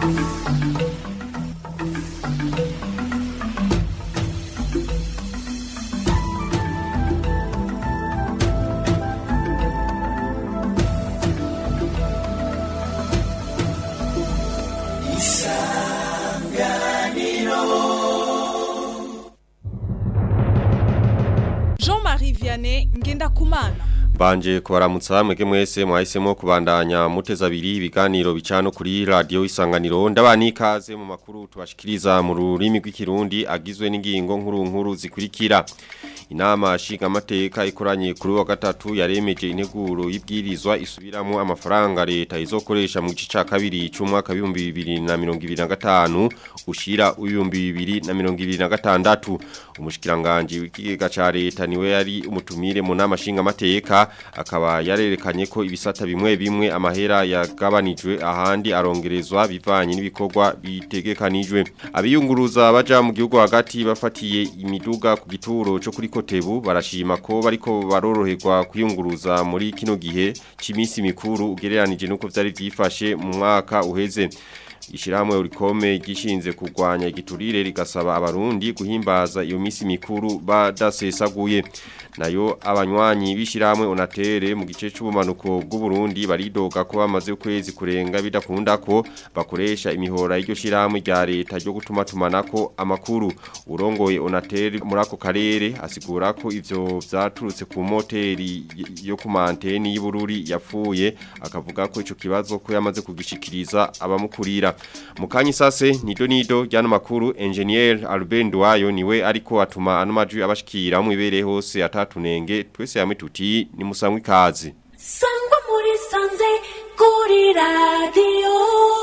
Jean-Marie Vianney Ngendakumana Banje kubaramutsa mwege mwese mwahisemo kubandanya muteza abiri ibiganiro bicano kuri radio isanganiro ndabani ikaze mu makuru tubashikiriza mu rurimi rw'ikirundi agizwe n'ingingo nkuru nkuru zikurikira inama nshinga amateka ikoranye kuri wa gatatu yaremeje integuro y'ibwirizwa isubiramo amafaranga leta izokoresha mu gice ca kabiri c'umwaka w'ibihumbi bibiri na mirongo ibiri na gatanu ushira w'ibihumbi bibiri na mirongo ibiri na gatandatu umushikiranganji w'ikigega ca leta niwe yari umutumire mu nama nshinga amateka akaba yarerekanye ko ibisata bimwe bimwe amahera yagabanijwe ahandi arongerezwa bivanye n'ibikorwa bitegekanijwe abiyunguruza baja mu gihugu hagati bafatiye imiduga ku gituro cyo kuri kotebu barashima ko bariko baroroherwa kwiyunguruza muri kino gihe c'imisi mikuru ugereranije nuko vyari vyifashe mu mwaka uheze Ishirahamwe urikome gishinze kurwanya igiturire rigasaba abarundi guhimbaza iyo misi mikuru badasesaguye nayo abanywanyi bishirahamwe onatere mu gice c'ubumanuko bw'u Burundi baridoga ko bamaze ukwezi kurenga bidakunda ko bakoresha imihora y'iryo shirahamwe rya leta ryo gutuma tumanako amakuru urongoye onatere muri ako karere asigura ko ivyo vyaturutse ku moteri yo ku manteni y'Ibururi yapfuye akavuga ko ico kibazo ko yamaze kugishikiriza abamukurira Mukanyi sase nido nido jano makuru engineer Albert Ndwayo niwe ariko atuma ano majwi abashikira mu ibere hose atatunenge twese yamwe tuti ni musangwe kazi sangwa muri sanze kuri radio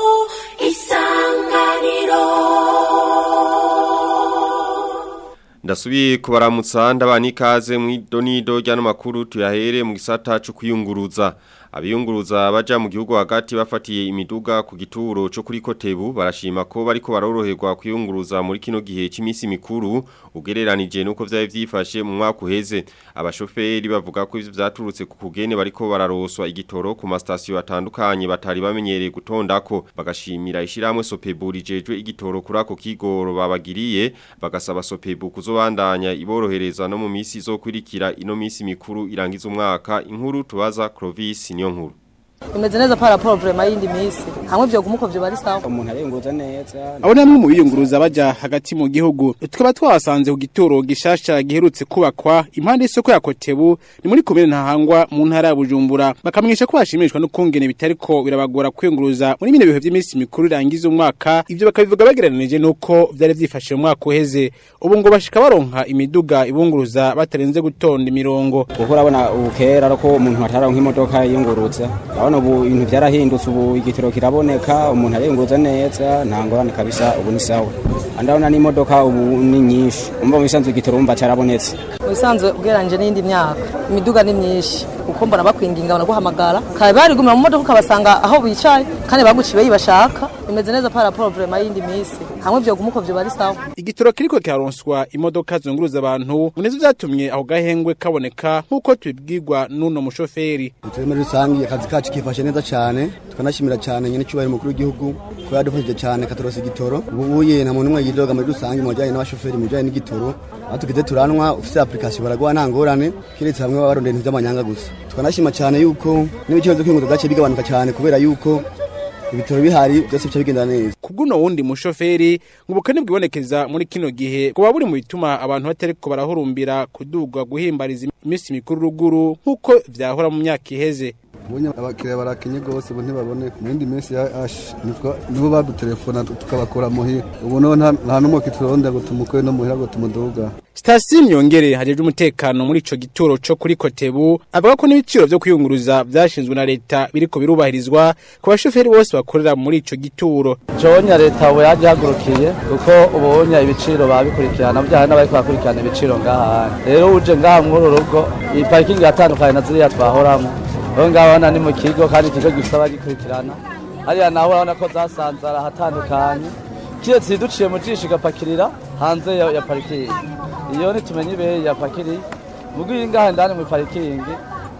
isanganiro Ndasubiye kubaramutsa ndabani ikaze mu idonido jano makuru tuyahere mu gisata cyo kuyunguruza abiyunguruza baja mu gihugu hagati bafatiye imiduga ku gituro cyo kuri kotebu barashima ko bariko baroroherwa kuyunguruza muri kino gihe c'imisi mikuru ugereranije nuko vyari vyifashe mu mwaka uheze abashoferi bavuga ko ivyo vyaturutse ku kugene bariko bararoswa igitoro ku mastation atandukanye batari bamenyereye gutondako bagashimira ishiramwe Sopebu rijejwe igitoro kuri ako kigoro babagiriye bagasaba Sopebu kuzobandanya iborohereza no mu misi izokurikira ino misi mikuru irangiza umwaka inkuru tubaza Clovis niyo nkuru imeze neza para rapport vraiment yindi misi hamwe vyo gumuko vyo bari sawa umuntu ariyunguruza neza abo namwe mu biyunguruza baja hagati mu gihugu tukaba twasanze ku gituro gishasha giherutse kubakwa impande y'isoko ya Kotebu ni muri komine ntahangwa mu ntara ya Bujumbura bakamwisha ko bashimishwa no kungene bitariko birabagora kwiyunguruza muri bino bihe by'iminsi mikuru irangiza umwaka ivyo bakabivuga bagereranije nuko vyari vyifashe mu mwaka uheze ubu ngo bashika baronka imiduga ibunguruza batarenze gutonda imirongo kuko urabona ubukera ariko umuntu ataronka imodoka yiyunguruza urabona ubu ibintu byarahindutse ubu igitiro kiraboneka umuntu ariyunguruza neza nta ngorane kabisa ubu ni sawa andabona n'imodoka ubu ni nyinshi umva mu bisanzwe igitiro umva carabonetse mu bisanzwe ugereranyije n'indi myaka imiduga ni myinshi uko mbona bakwinginga banaguhamagara kare barigumira mu modoka ukabasanga aho bicaye kandi baguciye bashaka imeze neza para rapport vraiment yindi misi hamwe vyo gumuko vyo bari sawa igitoro kiriko kiraronswa imodoka zunguruza abantu munezi vyatumye aho gahengwe kaboneka nk'uko tubibwirwa n'uno mushoferi turi muri rusange akazi kacu kifashe neza cyane tukanashimira cyane nyine cyubahiro mukuru w'igihugu ko yadufashije cyane katurosa igitoro ubu uye nta muntu umwe yidoga muri rusange mu bijyanye n'abashoferi mu bijyanye n'igitoro aho tugize turanwa ufite application baraguha nta ngorane kiretse hamwe baba barondera ibintu by'amanyanga gusa tukanashima cyane yuko n'ibiciro byo kwiyunguruza byaciye bigabanuka cyane kubera yuko ibitoro bihari byose bica bigenda neza kubw'uno wundi mushoferi ngo ubukene bwibonekeza muri kino gihe kuba buri mu bituma abantu batariko barahurumbira kudugwa guhimbariza iminsi mikuru ruguru nk'uko vyahora mu myaka iheze ubonye abakiriya barakenye rwose ubu ntibaboneka mu yindi minsi ya ashi nibo badutelefona tukabakora muhira ubu no nta n'umuki turondera ngo tumukore no muhira ngo tumuduga Sitasiyo Nyongere hajejwe umutekano muri ico gituro co kuri Kotebu avuga ko n'ibiciro vyo kwiyunguruza vyashinzwe na leta biriko birubahirizwa ku bashoferi bose bakorera muri ico gituro. Jonya leta ubu yaje hagurukiye kuko ubunya ibiciro babikurikirana byaha n'abari bakurikirana ibiciro ngaha. Rero uje ngaha muri rugo iyi parking yatandukanye na ziriya twahoramo. Rero ngaha ni mu kigo kandi ikigo gifite abagikurikirana. Hariya naho urabona ko zasanzara ahatandukanye. Kiretse duciye mu jisho igapakirira hanze ya, ya parikingi. iyo nitumenye ibe ya pakiri mugiye ngaha ndani mu parikingi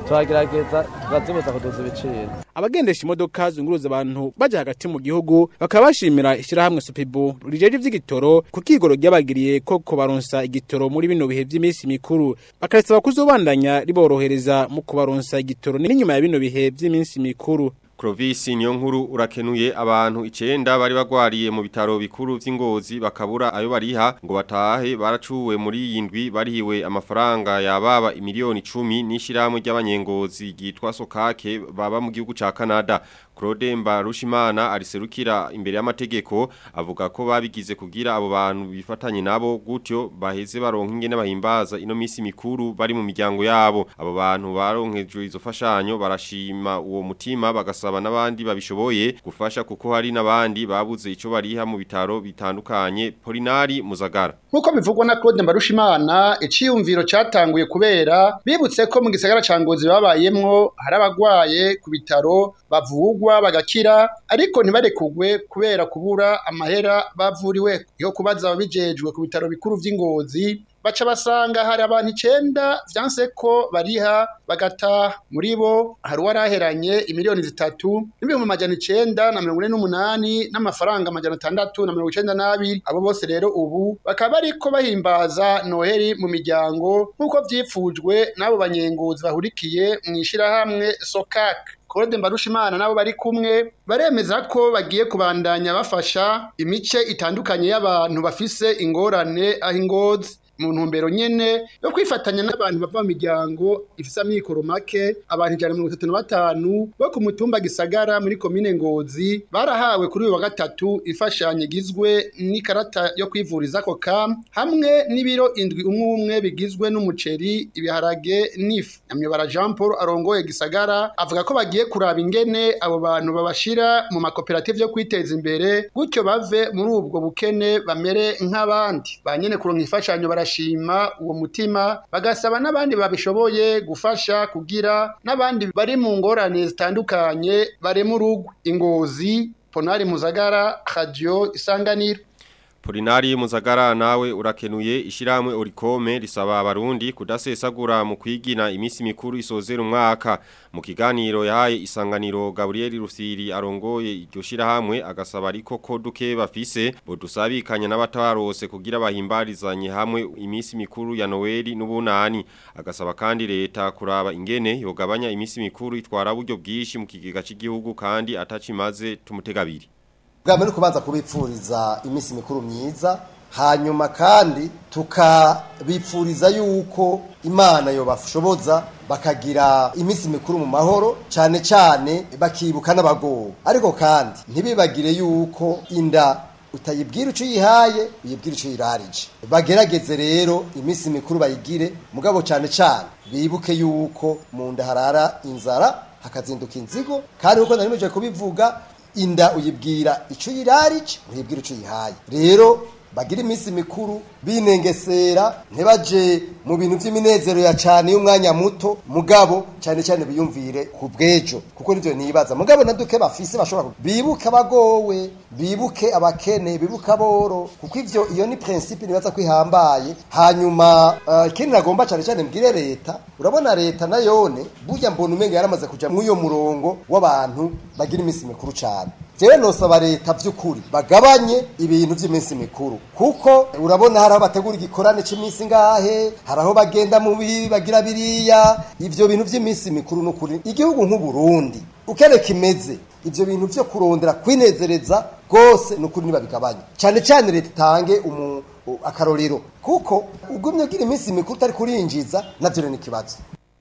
turagerageza tukazibuza kuduza ibiciro abagendesha imodoka zunguruza abantu baja hagati mu gihugu bakaba bashimira ishyirahamwe Sopibu rijeje ivy'igitoro ku kigoro ryabagiriye ko kubaronsa igitoro muri bino bihe vy'iminsi mikuru bakarisaba kuzobandanya riborohereza mu kubaronsa igitoro n'inyuma ya bino bihe vy'iminsi mikuru Clovis niyo nkuru urakenuye abantu icenda bari bagwariye mu bitaro bikuru vy'ingozi bakabura ayo bariha ngo batahe baracuwe muri iyi ndwi barihiwe amafaranga yababa imiliyoni 10 n'ishiramwe ry'abanyengozi gitwa Sokake baba mu gihugu ca Canada Claude Mbarushimana ariserukira imbere y'amategeko avuga ko babigize kugira abo bantu bifatanye nabo gutyo baheze baronka ingene bahimbaza ino misi mikuru bari mu miryango yabo abo bantu baronkejwe izo fashanyo barashima uwo mutima bagasaba n'abandi babishoboye gufasha kuko hari n'abandi babuze ico bariha mu bitaro bitandukanye Polinari Muzagara Nkuko bivugwa na Claude Mbarushimana iciyumviro catanguye kubera bibutse ko mu gisagara ca Ngozi babayemwo hari abagwaye ku bitaro bavugwa bagakira ariko ntibarekugwe kubera kubura amahera bavuriwe yo kubaza ababijejwe ku bitaro bikuru vy'ingozi baca basanga hari abantu icenda vyanse ko bariha bagataha muri bo hari uwaraheranye imiliyoni zitatu n'ibihumbi amajana icenda na mirongo ine n'umunani n'amafaranga amajana atandatu na mirongo icenda n'abiri abo bose rero ubu bakaba bariko bahimbaza noheri mu miryango nk'uko vyipfujwe n'abo banyenguzi bahurikiye mw'ishirahamwe sokak Claude Mbarushimana nabo bari kumwe baremeza ko bagiye kubandanya bafasha imice itandukanye y'abantu bafise ingorane aho ingozi mu ntumbero nyene yo kwifatanya n'abantu bava mu miryango ifise amikoro make abantu ijana na mirongo itatu na batanu bo ku mutumba gisagara muri komine ngozi barahawe kuri uyu wa gatatu imfashanyo igizwe n'ikarata yo kwivuriza ako kam hamwe n'ibiro indwi umwe umwe bigizwe n'umuceri ibiharage n'ifu nyamyobara jean paul arongoye gisagara avuga ko bagiye kuraba ingene abo bantu babashira mu makoperative yo kwiteza imbere gutyo bave muri ubwo bukene bamere nk'abandi ba nyene kuronka imfashanyo bara barashima uwo mutima bagasaba n'abandi babishoboye gufasha kugira n'abandi bari mu ngorane zitandukanye barema urugo ingozi ponari muzagara radio isanganiro Polinari Muzagara nawe urakenuye ishiramwe orikome risaba abarundi kudasesagura mu kwigina imisi mikuru isozera umwaka mu kiganiro yahaye isanganiro Gabriel Rusiri arongoye iryo shirahamwe agasaba ariko ko duke bafise bodusabikanya n'abatabarose kugira bahimbarizanye hamwe imisi mikuru ya Noeli n'ubunani agasaba kandi leta kuraba ingene yogabanya imisi mikuru itwara buryo bwishi mu kigega cy'igihugu kandi atacimaze tumutegabiri bwa mbere kubanza kubipfuriza iminsi mikuru myiza hanyuma kandi tukabipfuriza yuko imana yobashoboza bakagira iminsi mikuru mu mahoro cyane cyane bakibuka n'abagowe ariko kandi ntibibagire yuko inda utayibwira icyo uyihaye uyibwira icyo uyirarije bagerageze rero iminsi mikuru bayigire mugabo cyane cyane bibuke yuko mu nda harara inzara hakazinduka inzigo kandi uko nari muje kubivuga inda uyibwira icyo uyirarije uyibwira icyo uyihaye rero bagira iminsi mikuru binengesera ntibaje mu bintu by'iminezero ya cyane y'umwanya muto mugabo cyane cyane biyumvire ku bwejo kuko nibyo nibaza mugabo na duke bafise bashobora bibuke abagowe bibuke abakene bibuke aboro kuko ivyo iyo ni principe nibaza ko ihambaye hanyuma ikindi uh, nagomba cyane cyane mbwire leta urabona leta nayone burya mbona umenga yaramaze kuja mw'uyo murongo w'abantu bagira iminsi mikuru cyane jewe nosaba leta vy'ukuri bagabanye ibintu vy'iminsi mikuru kuko urabona hari aho bategura igikorane cy'iminsi ngahe hari aho bagenda mu bibi bagira biriya ivyo bintu vy'iminsi mikuru n'ukuri igihugu nk'uburundi ukene kimeze ivyo bintu vyo kurondera kwinezereza rwose n'ukuri nibabigabanye cyane cyane leta itange umu akarorero kuko ugumye ugira iminsi mikuru utari kurinjiza navyo ni ikibazo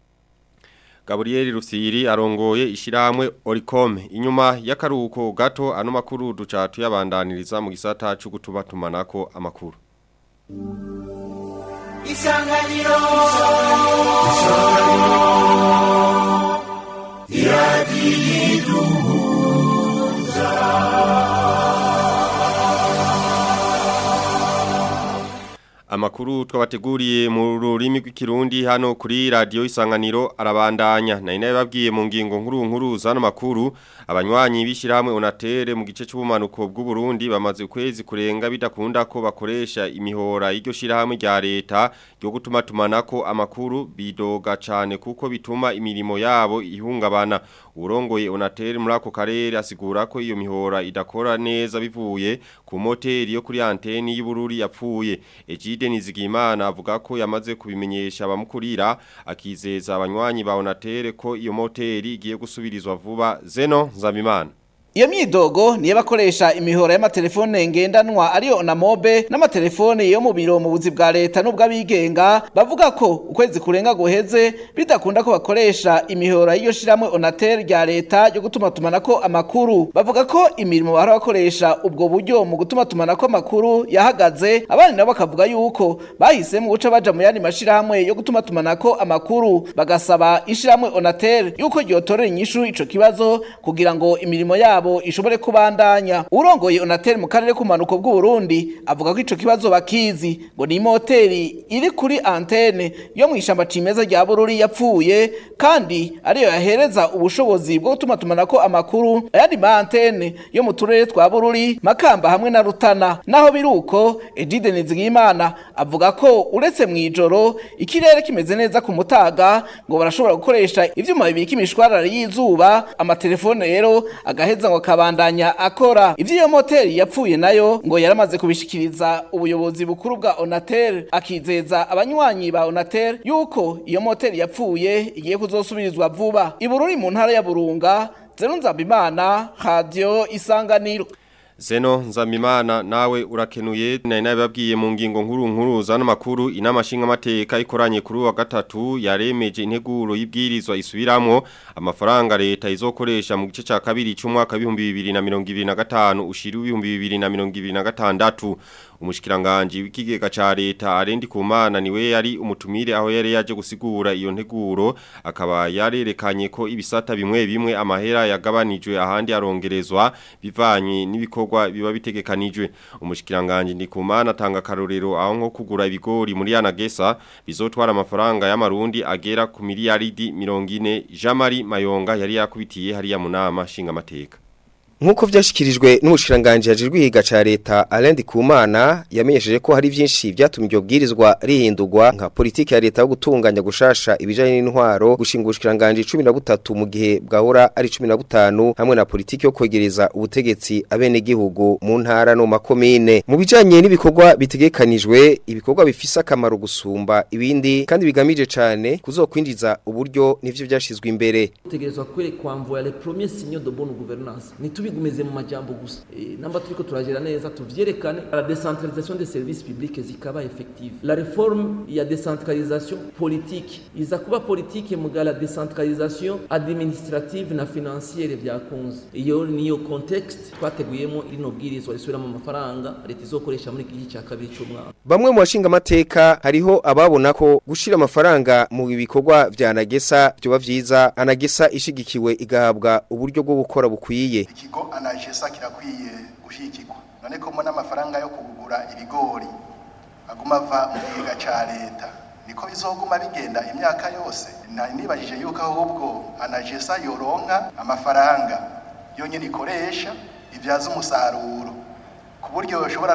Gabriel Rusiri arongoye ishiramwe Oricom inyuma y'akaruhuko gato ano makuru duca tuyabandaniriza mu gisata cyo gutuma tumanako amakuru Isanganiro Isanganiro Amakuru twabateguriye mu rurimi rw'ikirundi hano kuri radio isanganiro arabandanya na inaye babwiye mu ngingo nkuru nkuru zano makuru abanywanyi bishirahamwe onatere mu gice cy'ubumanuko bw'u Burundi bamaze ukwezi kurenga bidakunda ko bakoresha imihora y'iryo shirahamwe rya leta ryo gutuma tumanako amakuru bidoga cane kuko bituma imirimo yabo ihungabana urongoye onatere muri ako karere asigura ko iyo mihora idakora neza bivuye ku moteri yo kuri anteni y'ubururi yapfuye Ejide Nizigimana avuga ko yamaze kubimenyesha abamukurira akizeza abanywanyi ba Onatere ko iyo moteri igiye gusubirizwa vuba Zeno Nzamimana Iyo myidogo niyo bakoresha imihora y'amatelefone ngendanwa ariyo na mobe n'amatelefone yo mu biro mu buzi bwa leta n'ubw'abigenga bavuga ko ukwezi kurenga guheze bidakunda ko bakoresha imihora y'iyo shiramwe Onatel rya leta yo gutuma tumanako amakuru bavuga ko imirimo bahora bakoresha ubwo buryo mu gutuma tumanako amakuru yahagaze abandi nabo bakavuga yuko bahisemo guca baja mu yandi mashirahamwe yo gutuma tumanako amakuru bagasaba ishiramwe Onatel yuko ryotorera inyishu ico kibazo kugira ngo imirimo yabo yabo ishobore kubandanya urongoye Onatel mu karere kumanuko bw'u Burundi avuga ko ico kibazo bakizi ngo ni moteri iri kuri antene yo mwishamba cimeza rya Bururi yapfuye kandi ariyo yahereza ubushobozi bwo gutuma tumanako amakuru ayandi ma antene yo mu turere twa Bururi Makamba hamwe na Rutana naho biruko Edide Nizigimana avuga ko uretse mwijoro ikirere kimeze neza ku mutaga ngo barashobora gukoresha ivyuma bibika imishwarara y'izuba amatelefone rero agaheza ngo kabandanya akora ivyo moteri yapfuye nayo ngo yaramaze kubishikiriza ubuyobozi bukuru bwa Onatel akizeza abanywanyi ba Onatel yuko iyo moteri yapfuye igiye kuzosubirizwa vuba ibururi mu ntara ya Burunga Zerunzabimana Radio Isanganiro Zeno Nzamimana nawe urakenuye na inababwiye mu ngingo nkuru nkuru zano makuru inama shinga mateka ikoranye kuri wa gatatu yaremeje integuro y'ibwirizwa isubiramwo amafaranga leta izokoresha mu gice ca kabiri cy'umwaka 2025 ushiri 2026 umushikiranganje w'ikigega ca leta arendi kumana niwe yari umutumire aho yari yaje gusigura iyo nteguro akaba yarerekanye ko ibisata bimwe bimwe amahera yagabanijwe ahandi arongerezwa bivanye n'ibikorwa biba bitegekanijwe umushikiranganje ndikumana atanga karorero aho nko kugura ibigori muri yanagesa bizotwara amafaranga y'amarundi agera ku miliyaridi 40 Jamari Mayonga yari yakubitiye hariya munama shinga mateka Nkuko vyashikirijwe n'umushiranganje yajijwe higa ca leta Alain Kumana yamenyesheje ko hari vyinshi vyatumye iryo bwirizwa rihindurwa nka politiki ya leta yo gutunganya gushasha ibijanye n'intwaro gushinga ubushiranganje 13 mu gihe bwahora ari 15 hamwe na politiki yo kwegereza ubutegetsi abene gihugu mu ntara no makomine mu bijanye n'ibikorwa bitegekanijwe ibikorwa bifise akamaro gusumba ibindi kandi bigamije cane kuzokwinjiza uburyo nivyo vyashizwe imbere tegerezwa kwerekwa mvoya les premiers signaux de bonne gouvernance tubigumeze mu majambo gusa e, namba turiko turagera neza tuvyerekane la décentralisation des services publics zikaba effective la réforme ya décentralisation politique iza kuba politique muga la décentralisation administrative na financière vyakunze iyo niyo context twateguyemo rino bwirizwa risubiramo amafaranga leta izokoresha muri iki cya kabiri cy'umwaka bamwe mu bashinga amateka hariho ababona ko gushira amafaranga mu bikorwa vya anagesa byoba vyiza anagesa ishigikiwe igahabwa uburyo bwo gukora bukwiye ikigo anagesa kirakwiye gushigikirwa none ko mbona amafaranga yo kugura ibigori aguma ava mu kigega ca leta niko bizoguma bigenda imyaka yose nibajije yuko ahubwo anagesa yoronka amafaranga yonyine ikoresha ibyaza umusaruro ku buryo bashobora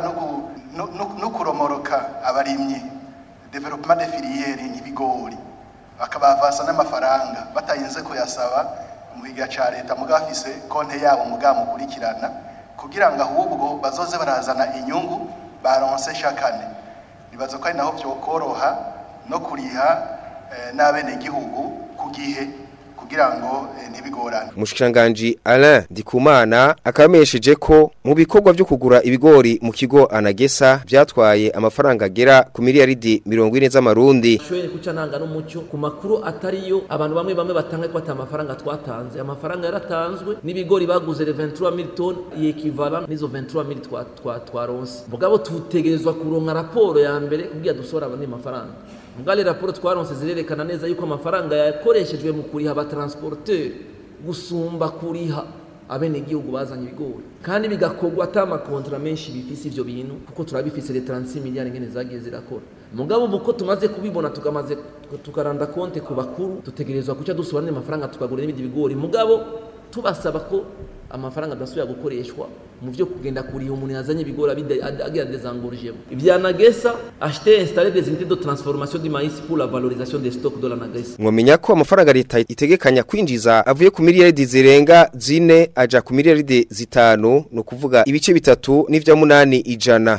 no kuromoroka abarimyi development de filiere nk'ibigori bakabavasa n'amafaranga batayinze kuyasaba mu kigega ca leta mugafise konte yabo mugamukurikirana kugira ngo ahubwo bazoze barazana inyungu baronse shakane nibaza ko ari naho vyokoroha no kuriha n'abenegihugu ku gihe kugira ngo ntibigorane Mushikiranganje Alain Ndikumana akamenyesheje ko mu bikorwa byo kugura ibigori mu kigo Anagesa byatwaye amafaranga agera ku miliyaridi 40 z'amarundi. Shoye kuca nanga n'umucyo ku makuru atariyo abantu bamwe bamwe batanga ko ata amafaranga twatanze amafaranga yaratanzwe n'ibigori baguze 23000 ton yekivala nizo 23000 twa twa twaronse. Mugabo tutegerezwa kuronka raporo ya mbere kugira dusora abandi mafaranga. Mugale raporo twaronse zirerekana neza yuko amafaranga yakoreshejwe mu kuriha abatransporteur gusumba kuriha abenegihugu bazanye ibigori kandi bigakorwa ata amakontra menshi bifise ivyo bintu kuko turabifise les 36 miliyari ngene zagiye zirakora mugabo uko tumaze kubibona tukamaze tukaranda konte ku bakuru dutegerezwa kuca dusubira n'amafaranga tukagura n'ibindi bigori mugabo tubasaba ko amafaranga adasubira gukoreshwa mu byo kugenda kuriha umuntu yazanye ibigori agira dezangurujemo ibya nagesa acheter installer des unités de transformation du maïs pour la valorisation des stocks de la nagesa mwamenya ko amafaranga leta itegekanya kwinjiza avuye ku miliyaridi zirenga zine aja ku miliyaridi zitanu no kuvuga ibice bitatu n'ivya munani ijana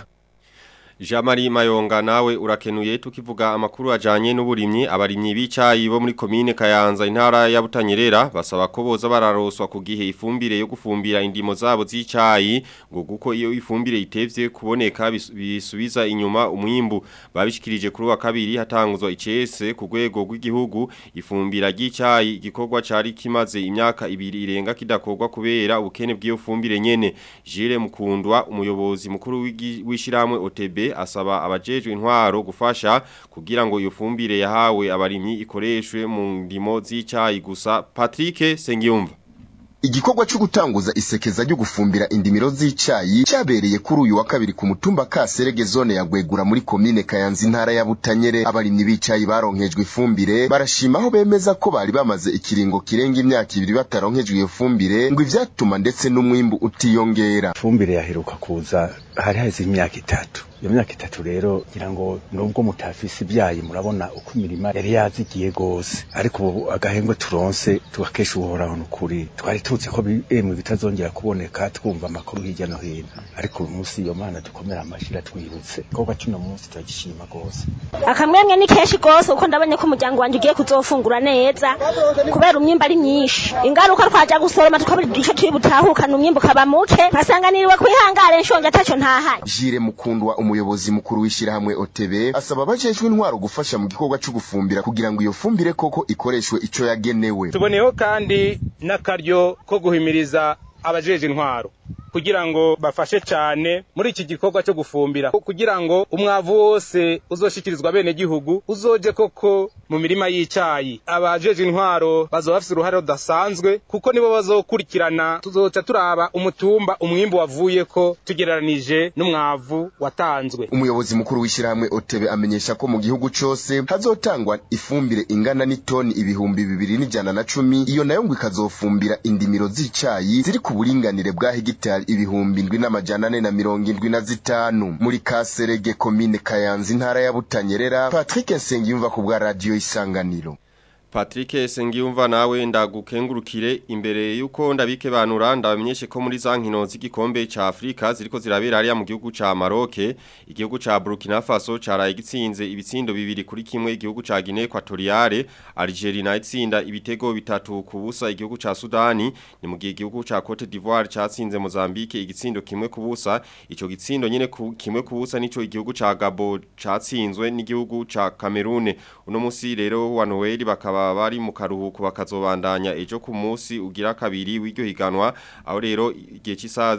Jamari Mayonga nawe urakenuye tukivuga amakuru ajanye n'uburimyi abarimyi b'icayi bo muri komine Kayanza intara ya Butanyerera basaba ko boza bararoswa ku gihe ifumbire yo gufumbira indimo zabo z'icayi ngo guko iyo ifumbire itevye kuboneka bisubiza inyuma umwimbu babishikirije kuri wa kabiri hatanguzwa icese ku rwego rw'igihugu ifumbira ry'icayi igikorwa cari kimaze imyaka ibiri irenga kidakorwa kubera ubukene bw'iyo fumbire nyene Jire Mukundwa umuyobozi mukuru w'ishiramwe OTB asaba abajejwe intwaro gufasha kugira ngo iyo fumbire yahawe abarimyi ikoreshwe mu ndimo z'icayi gusa Patrick Sengiyumva Igikorwa cyo gutanguza isekeza ryo gufumbira indimiro z'icayi cyabereye kuri uyu wa kabiri ku mutumba Kaserege zone ya Gwegura muri komine Kayanza intara ya Butanyere abarimyi b'icayi baronkejwe ifumbire barashima aho bemeza ko bari bamaze ikiringo kirenga imyaka ibiri bataronkejwe iyo fumbire ngo ivyatuma ndetse n'umwimbu utiyongera fumbire yaheruka kuza hari heze imyaka itatu iyo myaka itatu rero ngira ngo nubwo mutafise ibyayi murabona uko imirima yari yazigiye gose ariko ubu agahengwe turonse tugakesha uhoraho n'ukuri twari tuzi ko emwe bitazongera kuboneka twumva amakuru hirya no hino ariko uyu munsi iyo mana dukomera amashira twibutse igikorwa cy'uno munsi turagishima gose akamwemwe ni kenshi gose kuko ndabonye ko umuryango wanjye ugiye kuzofungura neza kubera umwimba ari myinshi ingaruka twaja gusoroma tukabura igice turi butahukana umwimba ukaba muke nkasanga niriwe kwihangare nshonje ataco ntahaye Jire Mukundwa umuyobozi mukuru w'ishyirahamwe OTB asaba abajejwe intwaro gufasha mu gikorwa cyo gufumbira kugira ngo iyo fumbire koko ikoreshwe ico yagenewe tuboneyeho kandi n'akaryo ko guhimiriza abajeje intwaro kugira ngo bafashe cyane muri iki gikorwa cyo gufumbira kugira ngo umwavu wose uzoshikirizwa bene gihugu uzoje koko mu mirima y'icyayi abajeje intwaro bazoba bafite uruhare rudasanzwe kuko nibo bazokurikirana tuzoca turaba umutumba umwimbu wavuye ko tugereranije n'umwavu watanzwe umuyobozi mukuru w'ishyirahamwe OTB amenyesha ko mu gihugu cyose hazotangwa ifumbire ingana n'itoni ibihumbi bibiri n'ijana na cumi iyo nayo ngo ikazofumbira indimiro z'icyayi ziri ku buringanire bwa hegitari ibihumbi indwi n'amajana ane na mirongo indwi na zitanu muri kaserege komine kayanza intara ya butanyerera patrick nsengiyumva ku bwa radiyo isanganiro Patrick Sengiyumva nawe ndagukengurukire imbere yuko ndabike banura ndabamenyeshe ko muri za nkino z'igikombe ca Afrika ziriko zirabera hariya mu gihugu ca Maroc igihugu ca Burkina Faso caraye gitsinze ibitsindo bibiri kuri kimwe igihugu ca Guinea Equatoriale Algeria na itsinda ibitego bitatu ku busa igihugu ca Sudani ni mu gihe igihugu ca Cote d'Ivoire catsinze Mozambique igitsindo kimwe ku busa ico gitsindo nyene ku, kimwe ku busa nico igihugu ca Gabon catsinzwe n'igihugu ca Cameroon uno musi rero wa Noel bakaba bari mu karuhuko bakazobandanya ejo ku munsi ugira kabiri w'iryo higanwa aho rero igihe cy'isaha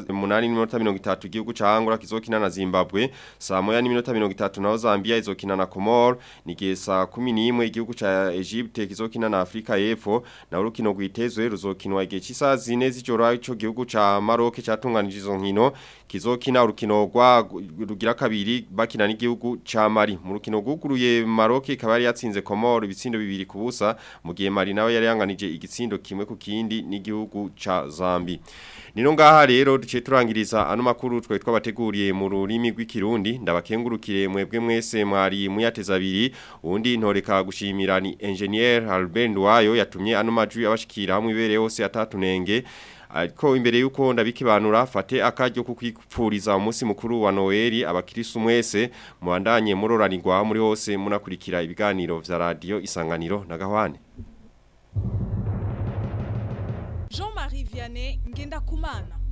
8:30 igihugu ca Angola kizokina na Zimbabwe saa moya n'iminota 30 naho Zambia izokina na Comor ni gihe saa 11 igihugu ca Egypte kizokina na Afrika y'Epfo na urukino rwitezwe ruzokinwa igihe cy'isaha 4 z'ijoro ico gihugu ca Maroc catunganije izo nkino kizokina urukino rwa rugira kabiri bakina n'igihugu ca Mali mu rukino rwuguruye Maroc ikaba yari yatsinze Comor ibitsindo bibiri ku busa mu gihe Mali nawe yari yanganije igitsindo kimwe ku kindi n'igihugu ca Zambi Nino ngaha rero duce turangiriza ano makuru twe twabateguriye mu rurimi rw'ikirundi ndabakengurukire mwebwe mwese mwari muyateza abiri undi ntoreka gushimira ni engineer Albert Ndwayo yatumye ano majwi abashikira hamwe ibere hose atatunenge ariko imbere yuko ndabikibanura fate akaryo kukwipfuriza umunsi mukuru wa Noel abakirisu mwese muandanye muroranirwa muri hose munakurikira ibiganiro vya radio isanganiro na gahwane Jean-Marie Vianney Ngenda Kumana